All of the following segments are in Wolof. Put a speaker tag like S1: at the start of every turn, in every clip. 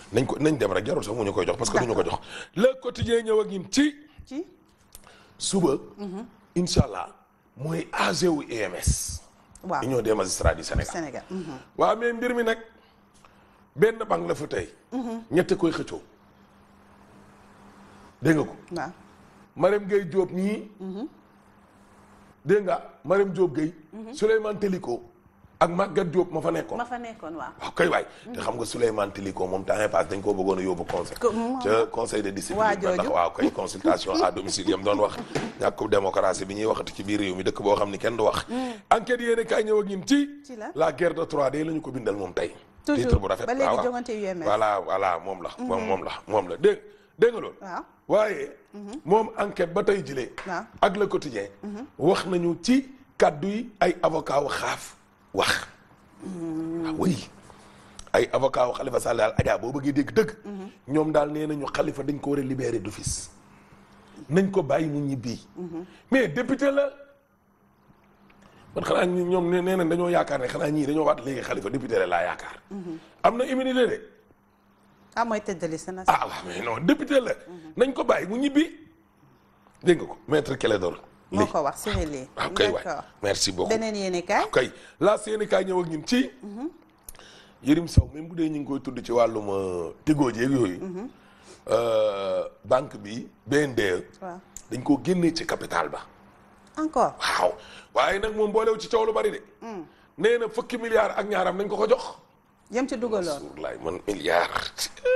S1: nañ ko nañ dem rek jarul sax mu ñu koy jox parce que du ñu ko jox le quotidien ñëw ak ñun ci
S2: ci
S1: suba incha allah mooy AG wu EMS
S2: waaw
S1: union des magistrats du Sénégal
S2: Sénégal. mhm.
S1: waaw mais mbir mi nag benn banque la fa tey ñette koy xëccoo dégg nga ko
S2: waaw
S1: Marème Gueye Diop ñii dégg nga Marème Diop Gueye Souleymane Teliko ak Maguette Diop ma fa nekkoon
S2: ma fa nekkoon waaw.
S1: waaw kay waay te xam nga Souleymane Teliko moom temps yii passe dañ koo bëggoon a yóbbu conseil
S2: Ko- moom-
S1: ca conseil de discipline
S2: waa
S1: ba ndax
S2: jooju.
S1: waaw kay consultation à domicile yam doon wax ñàkk démocratie bi ñuy waxati ci biir réew mi dëkk boo xam ni kenn du wax enquête yéene kaay ñëw ak ñun ci
S2: Ci la.
S1: la guerre de 3D la ñu ko bindal moom tey
S2: Toujours.
S1: titre bu rafet
S2: Ba léegi
S1: waaw, waaw.
S2: jongante UMS.
S1: voilà voilà moom la moom moom la moom la dégg dégg nga loolu
S2: waaw.
S1: waaye moom enquête ba tey jilee
S2: waaw.
S1: ak le quotidien wax nañu ci kàddu yi ay avocat wu xaaf wax ah oui ay avocat wu xalifa Sall daal Adja boo bëggee dégg dëgg ñoom daal nee nañu xalifa dañ ko war a libérer d'office nañ ko bàyyi mu ñibbi mais député la man xanaa ñi ñoom nee nee nañ dañoo yaakaar ne xanaa ñii dañoo waat léegi xalifa député la laa yaakaar am na immunité de
S2: ah mooy tête de liste na.
S1: ah waaw mais non député la nañ ko bàyyi mu ñibbi dégg nga ko maître Clédor
S2: moo
S1: Ly
S2: ko wax Cyril Ly.
S1: waaw kay waay
S2: d'accord
S1: merci beaucoup
S2: beneen yéene kaay.
S1: waaw kay laa seeni kaay ñëw ak ñun ci Yërim Sow même bu dee ñu ngi koy tudd ci wàllum euh, Tigo jeeg yooyu euh, banque bi BNDE
S2: waaw
S1: dañ koo génnee ci capital ba
S2: encore.
S1: waaw waaye nag moom boolew ci coow lu bari de nee na fukki milliards ak ñaaram nañ ko ko jox
S2: jëm ci dugaloon.
S1: wallaay man milliard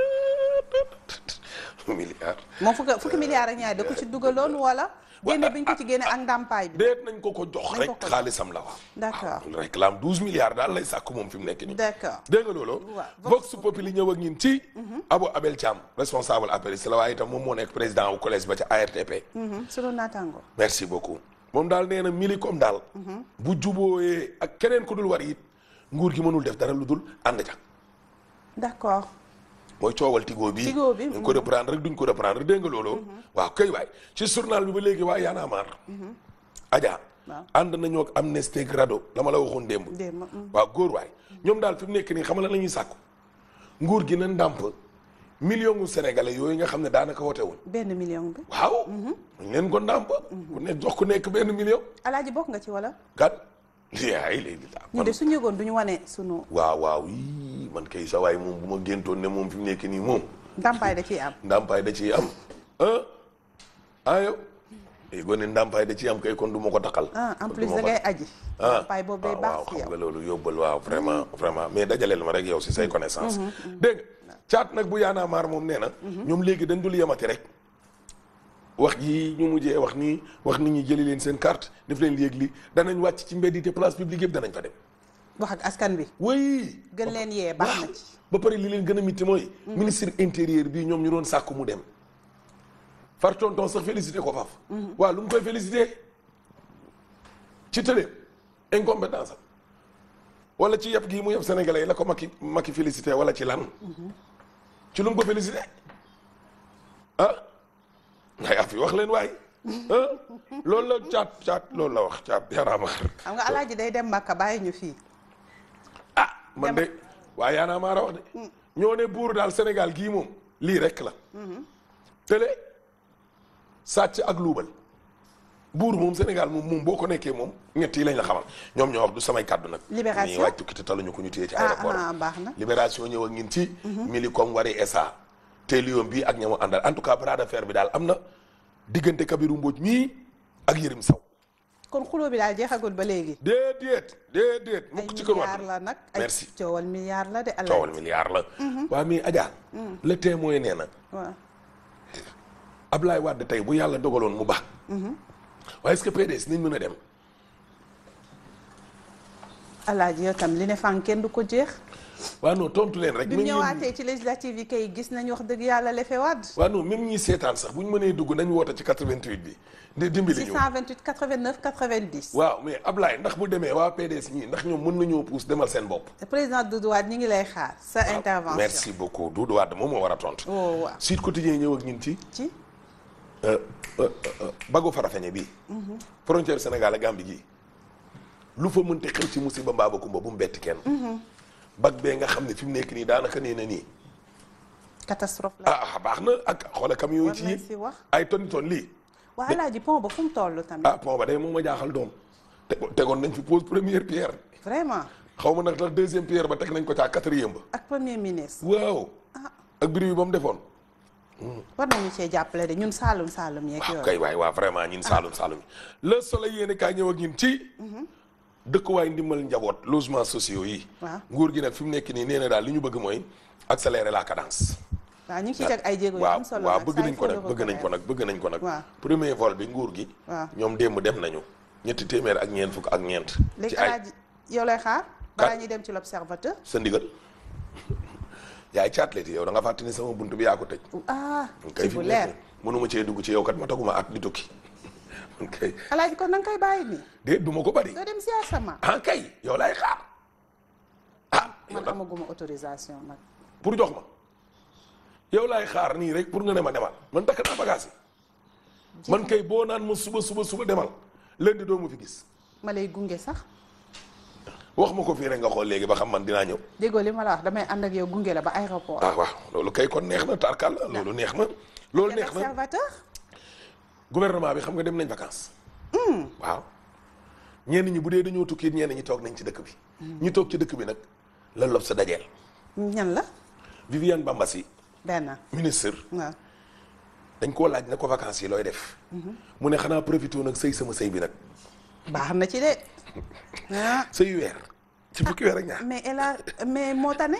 S1: milliard
S2: moom fukki fukki milliards ak ñaar da ko ci dugaloon wala. génne bi ñu ko ci génne ak ndàmpaay bi.
S1: déet nañ ko ko jox
S2: Nañ
S1: rek
S2: ko ko jox.
S1: xaalisam la waaw
S2: D'accord.
S1: waaw réclame douze milliards daal lay sàkk moom fi mu nekk nii
S2: d'accord.
S1: dégg nga loolu
S2: Waaw.
S1: Vox Populi ñëw ak ñun ci Abou Abel Thiam responsable apériste la waaye itam moom moo nekk président wu collège ba ca ARTP
S2: Mhm, sunu naataango.
S1: merci beaucoup moom daal nee na Millicom daal bu jubooyee ak keneen ku dul war it nguur gi mënul def dara lu dul ànd ca
S2: d'accord.
S1: mooy coowal Tigo bi
S2: Tigo bi,
S1: duñ ko reprendre rek duñ ko reprendre dégg nga loolu waaw kay waay ci journal bi ba léegi waa Y'en a marre Adja
S2: Waaw.
S1: ànd nañoo ak Amnesty ak RADDHO la ma la waxoon démb
S2: démb. mhm.
S1: waaw góor waay ñoom daal fi mu nekk nii xam nga la ñuy sàkku nguur gi na ndàmp million gu sénégalais yooyu nga xam ne daanaka wote wuñ
S2: benn million bi.
S1: waaw ñu leen ko ndàmp ku nekk jox ku nekk benn million
S2: alaaji bokk nga ci wala.
S1: kat yaay léegi daa
S2: ñu de suñu yëgoon du ñu wane sunu
S1: waaw waaw yii man kay sa waay moom bu ma géntoon ne moom fi mu nekk nii moom
S2: ndàmpaay da ciy am.
S1: ndàmpaay da ciy am ah ah yow léegi gone ndàmpaay da ciy am kay kon du ma ko taxal
S2: ah en
S1: kon
S2: plus
S1: du ma
S2: da
S1: ko-
S2: ngay aji.
S1: ah
S2: ndàmpaay boobu day
S1: waaw,
S2: baax
S1: waaw
S2: ci
S1: xam
S2: yow.
S1: nga loolu yóbbal waaw vraiment vraiment mais dajaleel ma rek yow si say connaissance dégg nga caat nag bu yaanaa maar moom nee na ñoom léegi dañ dul yemati rek wax yi ñu mujjee wax nii wax nit ñi jëli leen seen carte def leen léegi li danañ wàcc ci mbedd yi te place publique yëpp danañ fa dem
S2: wax ak askan bi.
S1: oui
S2: gën leen yee baax na
S1: waaw.
S2: ci.
S1: ba pare li leen gën a mitti mooy ministre intérieur bii ñoom ñu doon sàkku mu dem far tonton sax félicité ko faf waaw lu mu koy félicité ci télé incompétence am wala ci yëpp gii mu yëpp sénégalais yi la ko Macky Macky félicité wala ci lan ci lu mu ko félicité ah ngay af yi wax leen waay ah loolu la caat caat loolu la wax caat yaraamaar
S2: xam nga alaaji day dem Makka bàyyi ñu fii.
S1: ah man de waaye yaanaa maa wax de ñoo ne buur daal Sénégal gii moom lii rek la télé sàcc ak luubal buur moom Sénégal moom moom boo ko nekkee moom ñett yi lañ la xamal ñoom ñoo wax du samay kàddu nag
S2: Libération.
S1: ñuy wàcc tukki te taluñu ko ñu téye ci
S2: ah
S1: aéroport
S2: ah baax na.
S1: libération ñëw ak ñin ci Millicom wari SA te lion bi ak ñamu àndal en tout cas bras de fer bi daal am na diggante Kabirou Mbodj mii ak Yërim Saw
S2: kon xuloo bi daal jeexagul ba léegi.
S1: déedéet déedéet
S2: ay
S1: mukk ci kër
S2: milliards
S1: Wade
S2: la nag. ay
S1: merci
S2: coowal milliard la de alaaji.
S1: coowal milliard la waa mais Adja le témoin nee na
S2: waaw.
S1: Ablaye Wade tey bu yàlla dogaloon mu baax waaye est-ce que PDS nañ mën a dem
S2: alaaji yow tam li ne fan kenn du ko jeex.
S1: waa non tontu leen rek
S2: bi mu
S1: même yéen
S2: ñëwaatee ci législative yi kay gis nañu wax dëgg yàlla lefe waat.
S1: waa non même ñi seetaan sax bu ñu mënee dugg nañ woote ci 88 bi di dimbali ñu
S2: 628 89 90.
S1: waaw mais Ablaye ndax bu demee waa PDS ñii ndax ñoom mën nañoo puus demal seen bopp
S2: président Doudou Wade ñi ngi lay xaar. sa intervention
S1: merci beaucoup Doudou Wade moom moo war a tontu
S2: oh waaw
S1: Sud Quotidien ñëw ak ñun ci
S2: ci.
S1: euh, euh, euh, Bago Farafeñe bii frontière Sénégal ak Gambie gii lu fa mënti xew ci musiba mbaa ba kumba bu mu betti kenn bag bee nga xam ne fi mu nekk nii daanaka nee na nii
S2: catastrophe la
S1: ah baax na ak xoole camion yi
S2: war
S1: ci
S2: nañ
S1: yéen
S2: si wax
S1: ay tonni tonnes lii
S2: waa alaaji pont ba fu mu toll tamit
S1: ah pont ba day moom a jaaxal doom te tegoon nañ fi pose première pierre
S2: vraiment
S1: xaw ma nag tax deuxième pierre ba teg nañ ko caa quatrième ba
S2: ak premier ministre
S1: waaw ak biri bi ba mu defoon
S2: war nañu cee jàppale de ñun Saalum Saalum yeeg
S1: waaw
S2: yooyu
S1: kay waay waa vraiment ñin saalum saalum yi le soleil yéene kaay ñëw ak ñin ci dëkkuwaay ndimbal njaboot logements sociaux yi
S2: waaw
S1: nguur gi nag fi mu nekk nii nee na daal li ñu bëgg mooy accélérer la cadence
S2: waaw ñu ngi ciy teg ay jéego yu
S1: waaw
S2: am solo
S1: waaw
S2: nag,
S1: bëgg
S2: ça,
S1: nañ
S2: il
S1: ko
S2: faut
S1: nag
S2: le
S1: bëgg nañ ko
S2: reconnaître.
S1: nag bëgg nañ ko nag
S2: waaw
S1: premier vol bi nguur gi
S2: waaw
S1: ñoom démb dem nañu ñetti téeméer ak ñeent fukk ak ñeent
S2: léegi
S1: ci ay
S2: alaaji yow lay xaar balaa ñuy dem ci l'observateur
S1: sa ndigal yaay caatleti yow da nga fàtte ni sama bunt bi yaa ko tëj
S2: ah
S1: kay
S2: ci
S1: fi
S2: bu
S1: mu
S2: leer
S1: nekk mënuma cee dugg ci yow kat ma taguma at di tukki man kay
S2: alaaji kon nanga koy bàyyi nii
S1: déet du ma ko bari
S2: doo dem ziar sama
S1: ah kay yow laay xaar ah yow
S2: man
S1: nag
S2: amaguma autorisation nag
S1: pour jox ma yow laay xaar nii rek pour nga ne ma demal man takk naa bagage yi man kay boo naan ma suba suba suba demal lundi doo ma fi gis
S2: ma lay gunge sax
S1: wax ma ko fii rek nga xool léegi ba xam man dinaa ñëw
S2: déggoo li ma la wax damay ànd ak yow gunge la ba aéroport
S1: ah waaw loolu kay kon neex na tarkal la loolu neex na loolu neex na
S2: l'observateur
S1: gouvernement bi xam nga dem nañ vacances waaw ñenn ñi bu dee dañoo tukki ñenn ñi toog nañ ci dëkk bi ñi toog ci dëkk bi nag la lob sa dajeel
S2: ñan la
S1: Viviane Bambassi
S2: benn
S1: ministre
S2: waaw
S1: dañ koo laaj ne ko vacances yi looy def mu ne xanaa profité nag sëy sama sëy bi nag
S2: baax na ci de ah
S1: sëy weer ci fukki weer ak ñaar
S2: mais elle a mais moo tane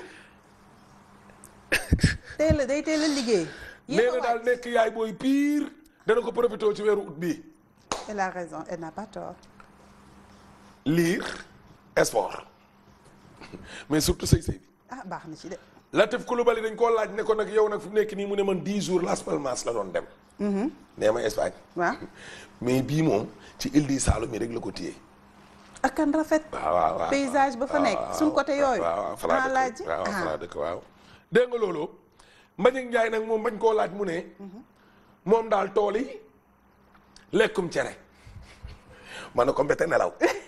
S2: teel a day teel a liggéey.
S1: nee
S2: yéen
S1: na daal nekk yaay booy pire dana ko profité ci weeru ut bii
S2: elle a raison elle n'a pas tort.
S1: lire sport mais surtout sëy sëy bi
S2: ah baax na ci de.
S1: Latif Coulibaly dañ koo laaj ne ko nag yow nag fi mu nekk nii mu ne man 10 jours Las Palmas la doon dem nee ma Espagne
S2: waaw
S1: mais bii moom ci île di Saloum yi rek la ko téye
S2: ak kan rafet.
S1: waaw waaw waaw
S2: paysage ba fa nekk suñ côté yooyu.
S1: waaw waaw fa laa
S2: ah
S1: dëkk
S2: laaj
S1: waaw fa laa
S2: ah
S1: dëkk waaw dégg nga loolu Mbagnick Ndiaye nag moom bañ koo laaj mu ne moom daal tool yi lekkum cere ma ne ko mbete nelaw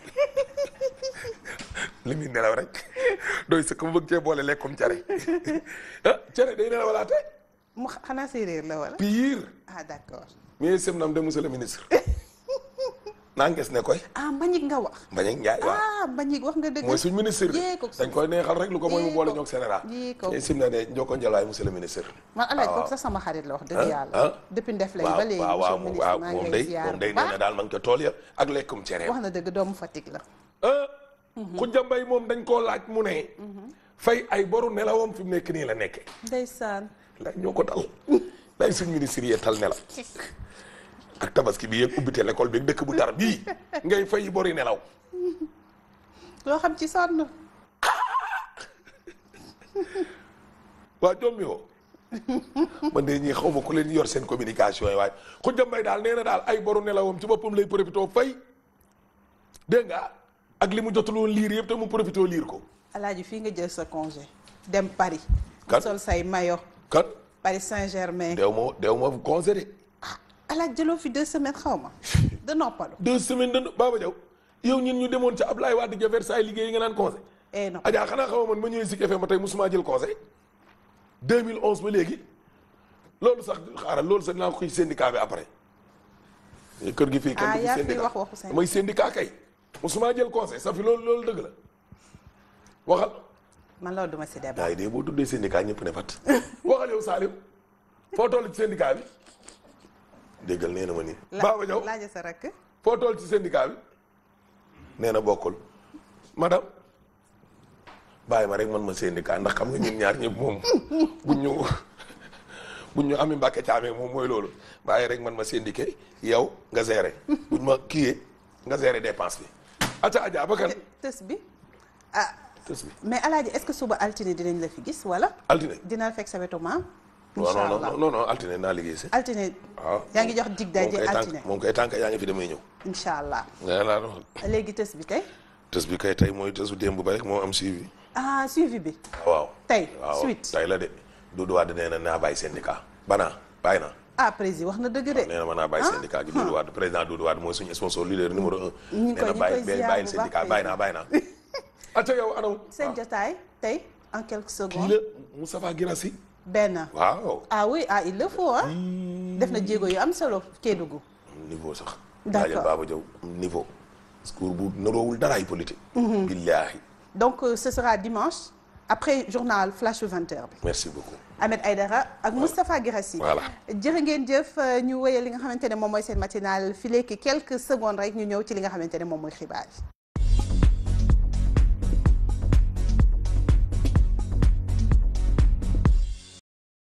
S1: li muy nelaw rek doy sëkk mu bëgg cee boole lekkum cere ah cere day nelawalaate
S2: mu xanaa séeréer la wala.
S1: pire
S2: ah d'accord.
S1: mais sem nam de monsieur le ministre naa nges ne koy
S2: ah Mbagnick nga wax.
S1: Mbagnick Ndiaye waaw
S2: ah Mbagnick wax nga dëgg.
S1: mooy suñ ministre de
S2: yee ko
S1: dañ koy neexal rek lu ko mooy mu
S2: yee
S1: boole
S2: ko.
S1: ñoog Sénégal
S2: yee ko.
S1: mais sim na de njoko njëlaay monsieur le ministre
S2: man alaaj
S1: waaw.
S2: kooku sax sama xarit la wax dëgg
S1: ah
S2: yàlla. depuis ndef lañ
S1: waaw
S2: ba léegi
S1: waaw waaw
S2: monsieur le
S1: waaw
S2: ministre maa
S1: moom
S2: ngi
S1: day
S2: lay ziar
S1: moom day
S2: bu
S1: nee na
S2: baax.
S1: daal man ko tool ya ak lekkum cere
S2: wax na dëgg doomu Fatick la.
S1: ah Khoudia Mbaye moom dañ koo laaj mu ne fay ay boru nelawam fi mu nekk nii la nekke
S2: ndeysaan.
S1: lay ñoo ko dal lay suñ ministre yi tal nelaw ak tabaski bi yëpp ubbite l'école bi dëkk bu tar bii ngay fay bori nelaw
S2: loo xam ci sonn.
S1: waa jommi woo man de ñii xaw ma ku leen yor seen communication yi waaye Khoudia Mbaye daal nee na daal ay boru nelawam ci boppam lay profité fay dégg nga ak li mu jotuloon liir yëpp te mu profité liir ko
S2: alaaji fii nga jël sa congé. dem Paris.
S1: Kan?
S2: sol say maillot.
S1: kan
S2: Paris Saint-Germain.
S1: deew ma deew ma congé de
S2: ah alaaji jëloo fi deux semaines xaw ma. de noppalu.
S1: deux semaines de Baba Diaw yow ñun ñu demoon ca Ablaye Wade ja Versailles liggéey nga naan congé
S2: eh non
S1: Adja xanaa xamoo man ma ñëwee Zik FM ma tey musuma jël conseil 2011 ba léegi loolu sax xaaral loolu sax dinaa ko koy syndicat bi après kër gi fii kenn
S2: Ah,
S1: du fi
S2: yaa fi
S1: syndicat
S2: wax waxu syndicat.
S1: mooy syndicat kay musuma jël conseil sa fi loolu loolu dëgg la waxal
S2: man loolu duma si débat.
S1: yaa ngi dee boo tuddee syndicat ñëpp ne fat waxal yow Salim foo toll ci syndicat bi déggal nee na ma nii
S2: La-
S1: Baba Diaw
S2: laaja sa rakk.
S1: foo toll ci syndicat bi nee na bokkul madame bàyyi ma rek man ma syndicat ndax xam nga ñun ñaar ñëpp moom buñ ñu buñ ñu ami mbàkke caamee moom mooy loolu bàyyi rek man ma syndiqué yow nga géré buñ ma kiiyee nga géré dépense bi aca aja ba kan
S2: tës bi ah
S1: tës bi
S2: mais alaaji est-ce que suba altine dinañ la fi gis wala.
S1: altine
S2: dina la fekk sa wetu maam.
S1: non
S2: incha
S1: non
S2: allah
S1: non non non altine naa liggéey si
S2: altine.
S1: waaw
S2: yaa ngi jox dig daje
S1: moom kay
S2: altine.
S1: tànk moom kay tànk yaa ngi fi damay ñëw
S2: incha allah
S1: nga laa wax
S2: léegi tës bi tey.
S1: tës bi kay tey mooy tësu démb ba rek moo am suivi
S2: ah suivi bi.
S1: waaw
S2: tey
S1: waaw
S2: suite.
S1: tey la de Doudou Wade nee na naa bàyyi syndicat banaa bàyyi na
S2: ah président wax na dëgg de.
S1: nee na ma naa bàyyi syndicat gi Doudou Wade président Doudou Wade mooy suñu sponsor leader numéro un
S2: ñu
S1: nee
S2: koy-
S1: na
S2: ñu
S1: bàyyi
S2: koy ziar
S1: bàyyi
S2: bu
S1: syndicat
S2: baax
S1: bàyyi naa bàyyi naa acca yow anaw
S2: seen jotaay tey en quelques
S1: kii
S2: secondes.
S1: la Moustapha Guirassy
S2: benn
S1: waaw
S2: ah oui ah il le faut ah def na jéego yu am solo Kédougou
S1: niveau sax
S2: D'accord.
S1: laajal Baba Diaw niveau discours bu naroowul daraay politique billaahi
S2: donc euh, ce sera dimanche après journal flash 20h bi
S1: merci beaucoup
S2: Ahmed Aïdara ak Moustapha Guirassi
S1: Voilà.
S2: jërë ngeen jëf euh, ñu wéyal li nga xamante ne moom mooy seen matinal fi léegi quelques secondes rek ñu ñëw ci li nga xamante ne moom mooy xibaar yi